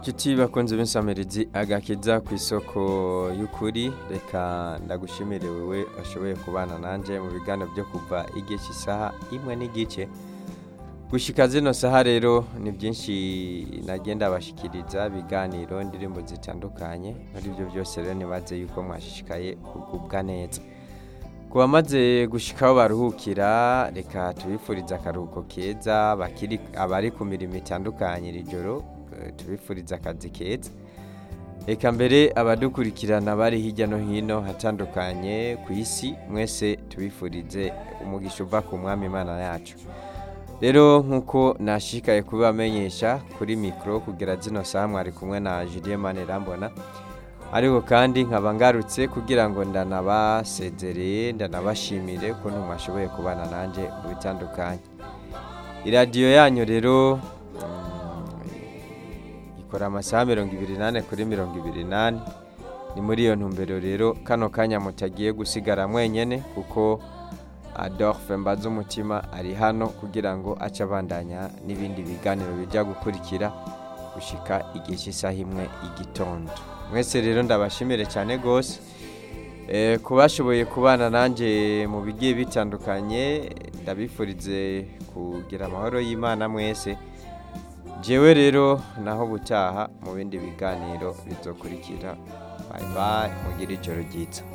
Nshuti bakunze b'insamirizi agakiza ku isoko y'ukuri reka ndagushimire wewe washoboye kubana nanje mu biganiro byo kuva igice isaha imwe n'igice gushika zino saha rero ni byinshi nagenda bashikiriza biganiro indirimbo zitandukanye muri ibyo byose rero nibaze yuko mwashishikaye kugubwa neza ku bamaze gushikaho baruhukira reka tubifurize akaruhuko keza bakiri abari ku mirimo itandukanye iri joro eh, tubifurize akazi keza reka mbere abadukurikirana bari hirya no hino hatandukanye ku isi mwese tubifurize umugisha uva ku mwami imana yacu rero nk'uko nashishikaye kubibamenyesha kuri mikoro kugera zino saha mwari kumwe na Julien Manirambona ariko kandi nkaba ngarutse kugira ngo ndanabasezereye ndanabashimire ukuntu mwashoboye kubana nanjye mu bitandukanye iradiyo yanyu rero mm, ikora amasaha mirongo ibiri n'ane kuri mirongo ibiri n'ane ni muri iyo ntumbero rero kano kanya mutagiye gusigara mwenyene kuko adolphe mbaza umutima ari hano kugira ngo ace abandanya n'ibindi biganiro bijya gukurikira gushika igihe cy'isaha imwe igitondo mwese rero ndabashimire cyane rwose Eh, ku bashoboye kubana nanjye mu bigiye bitandukanye ndabifurize kugira amahoro y'imana mwese jewe rero naho butaha mu bindi biganiro bizokurikira bye bye mugire ijoro ryiza